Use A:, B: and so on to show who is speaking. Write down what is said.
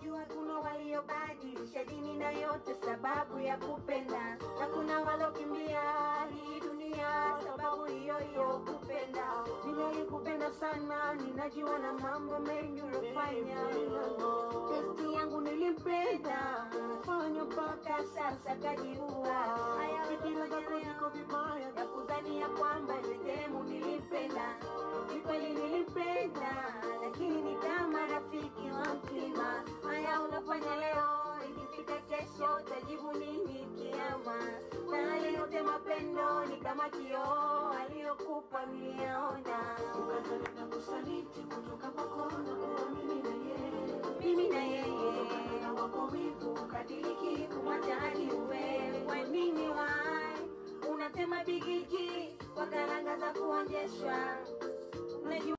A: najua kuna waliobadilisha dini na yote sababu ya kupenda, na kuna walokimbia hii dunia sababu hiyo hiyo kupenda. Nimeikupenda sana, ninajua na mambo mengi ulofanya. Testi yangu nilimpenda, fanya mpaka sasa kajiua. Haya
B: Fikira zako ziko vibaya
A: ya kudhania kwamba sehemu nilimpenda, ni kweli nilimpenda, lakini ni kama rafiki wa mtima. Haya unafanya leo, ikifika kesho utajibu nini kiama? Na yale yote mapendo ni kama kioo aliyokupa niliyaona.
B: Ukatana na kusaliti kutoka kwako na kuamini na yeye
A: mimi na yeye
B: na wako wivu
A: ukadiriki kumwacha hadi uwewe. Kwa nini wai unasema bigiji kwa karanga za kuonjeshwa? Unajua